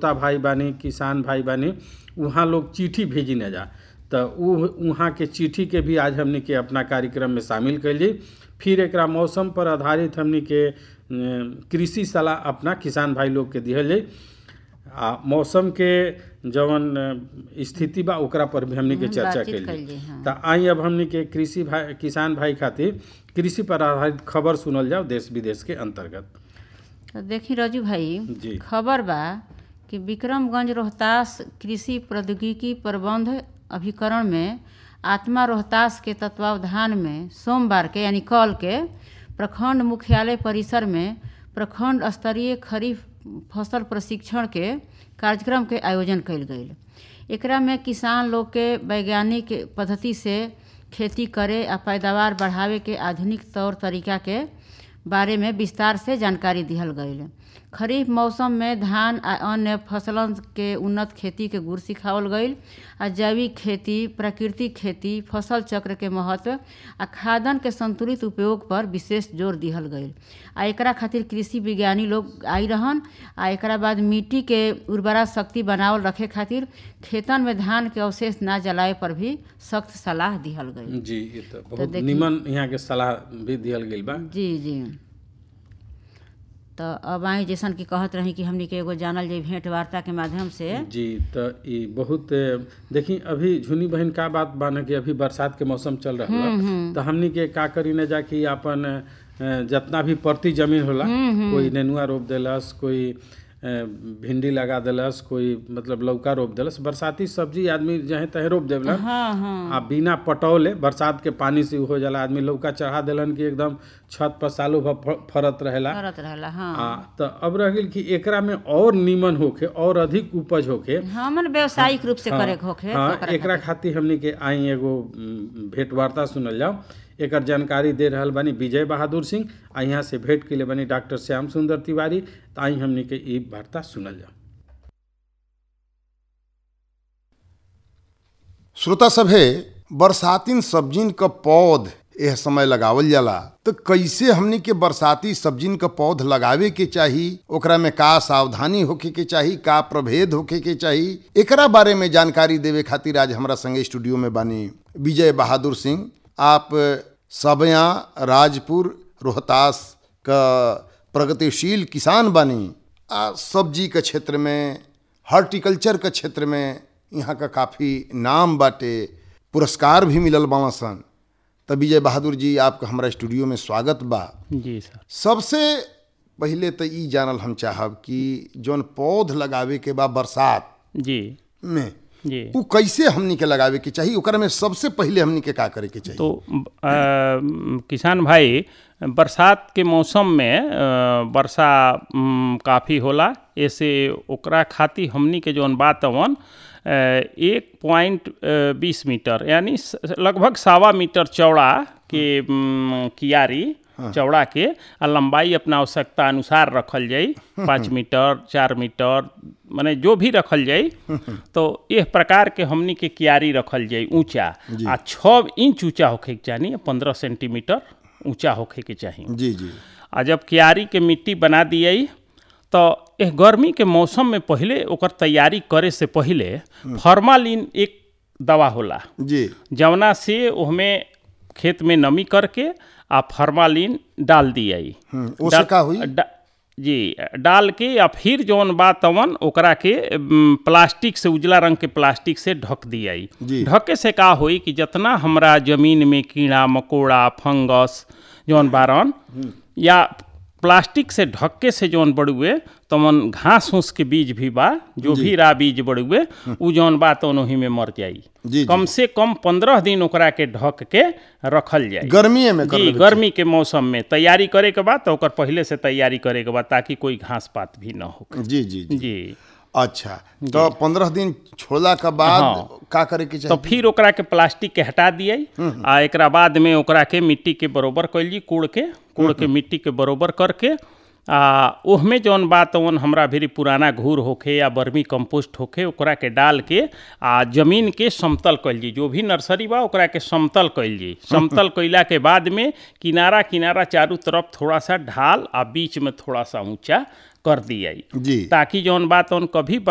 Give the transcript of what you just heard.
उपभोक्ता भाई बानी किसान भाई बानी वहाँ लोग चिट्ठी भेजी न जा तो उ वहाँ के चिट्ठी के भी आज हमने के अपना कार्यक्रम में शामिल कैली फिर एकरा मौसम पर आधारित हमने के अ, कृषि सलाह अपना किसान भाई लोग के दिहल जाई आ मौसम के जवन अ, स्थिति बा ओकरा पर भी हमने के हम्म, चर्चा बातचीत कैली कैली, हाँ। त आई अब हमने के कृषि भाई किसान भाई खातिर कृषि पर आधारित खबर सुनल जाओ देश विदेश के अंतर्गत तो देखी रजू भाई जी। खबर बा कि विक्रमगंज रोहतास कृषि प्रौद्योगिकी प्रबंध अभिकरण में आत्मा रोहतास के तत्वावधान में सोमवार के यानी कल के प्रखंड मुख्यालय परिसर में प्रखंड स्तरीय खरीफ फसल प्रशिक्षण के कार्यक्रम के आयोजन कयल गेल एकरा में किसान लोग के वैज्ञानिक पद्धति से खेती करे आ पैदावार बढ़ावे के आधुनिक तौर तरीका के बारे में विस्तार से जानकारी दिहल गईल खरीफ मौसम में धान आ अन्य फसलन के उन्नत खेती के गुर सिखावल गईल आ जैविक खेती प्राकृतिक खेती फसल चक्र के महत्व आ खादन के संतुलित उपयोग पर विशेष जोर दिहल गईल आ एकरा खातिर कृषि विज्ञानी लोग आई रहन आ एकरा बाद मिट्टी के उर्वरा शक्ति बनावल रखे खातिर खेतन में धान के अवशेष ना जलाए पर भी सख्त सलाह दिहल गईल जी ये तो बहुत देखी- निमन यहाँ के सलाह भी दिहल गेल बा जी जी तो अब आई जैसन कि कहत रही कि हमनी के एगो जानल जाई भेंट वार्ता के माध्यम से जी तो ये बहुत देखी अभी झुनी बहन का बात बा न कि अभी बरसात के मौसम चल रहा है तो हमनी के का करी न जा कि अपन अ, जितना भी परती जमीन होला कोई नेनुआ रोप देलस कोई अ, भिंडी लगा देलस कोई मतलब लौका रोप देलस बरसाती सब्जी आदमी जहे तहे रोप देवलन हाँ हाँ आ बिना पटौले बरसात के पानी से हो जाला आदमी लौका चढ़ा देलन कि एकदम छत पर सालों भर फ- फरत रहेला करत रहला हाँ आ तो अब रह गेल कि एकरा में और नीमन होखे और अधिक उपज होखे हमन व्यावसायिक रूप से करे के होखे हाँ तो ओकरा एकरा खातिर हमनी के आई एगो उम, भेंट वार्ता सुनल जाओ एकर जानकारी दे रहल बानी विजय बहादुर सिंह आ यहाँ से भेंट के लिए बनी डॉक्टर श्याम सुंदर तिवारी तो आई हमनी के ई वार्ता सुनल जाओ श्रोता सभे बरसातीन सब्जिन क पौध एह समय लगावल जाला तो कैसे हमनी के बरसाती सब्जिन क पौध लगावे के चाही ओकरा में का सावधानी होखे के चाही का प्रभेद होखे के चाही एकरा बारे में जानकारी देवे खातिर आज हमरा संगे स्टूडियो में बानी विजय बहादुर सिंह आप सबया राजपुर रोहतास का प्रगतिशील किसान बानी आ सब्जी के क्षेत्र में हॉर्टिकल्चर के क्षेत्र में यहाँ का काफ़ी नाम बाटे पुरस्कार भी मिलल बावन सन त विजय बहादुर जी आपका हमारा स्टूडियो में स्वागत बा जी सर सबसे पहिले तो ई जानल हम चाहब कि जौन पौध लगावे के बा बरसात जी में जी उ कैसे हमनी के लगावे के चाहिए ओकरा में सबसे पहिले हमनी के का करे के चाहिए तो अ, किसान भाई बरसात के मौसम में अ, वर्षा म, काफ़ी होला ऐसे ओकरा खातिर हमनी के जौन बात अवन अ, एक पॉइंट बीस मीटर यानी स- लगभग सवा मीटर चौड़ा के म, कियारी चौड़ा के आ लंबाई अपना आवश्यकता अनुसार रखल जाई पाँच मीटर चार मीटर माने जो भी रखल जाई तो इस प्रकार के हमनी के कियारी रखल जाई ऊंचा आ छः इंच ऊंचा होखे के चाहिए पंद्रह सेंटीमीटर ऊंचा होखे के चाहिए जी जी आ जब कियारी के मिट्टी बना दिए तो एह गर्मी के मौसम में पहले ओकर तैयारी करे से पहले फॉर्मालिन एक दवा होला जी जवना से ओहमे खेत में नमी करके आ फॉर्मालिन डाल दिए हम्म, ओसे का हुई? डा- जी डाल के या फिर जौन बा तवन ओकरा के म, प्लास्टिक से उजला रंग के प्लास्टिक से ढक दिया जी। ढके से का होई कि जितना हमरा जमीन में कीड़ा मकोड़ा फंगस जौन बारन या प्लास्टिक से ढक्के से जौन बड़ुए तमन घास फूस के बीज भी बा जो भी रा बीज बड़ुए उ जौन बा तवन ओही में मर जाई जी, जी। कम से कम पंद्रह दिन ओकरा के ढक के रखल जाए गर्मीए में कर जी लेवे गर्मी के मौसम में तैयारी करे के बाद तो ओकर पहले से तैयारी करे के बाद ताकि कोई घास पात भी न हो जी जी जी जी अच्छा तो पंद्रह दिन छोड़ला के बाद हाँ। का करे के तो चाहिए फिर ओकरा के प्लास्टिक के हटा दिए आ एकरा बाद में ओकरा के मिट्टी के बरोबर कैली कूड़ के कूड़ के मिट्टी के बरोबर करके आ ओहमे जौन बात ओन हमरा भी पुराना घूर होखे या बर्मी कंपोस्ट होखे ओकरा के डाल के आ जमीन के समतल कैल जी जो भी नर्सरी बा ओकरा के समतल कैल जी समतल कैला के बाद में किनारा किनारा चारों तरफ थोड़ा सा ढाल आ बीच में थोड़ा सा ऊंचा कर दिया जी ताकि जौन बात उन कभी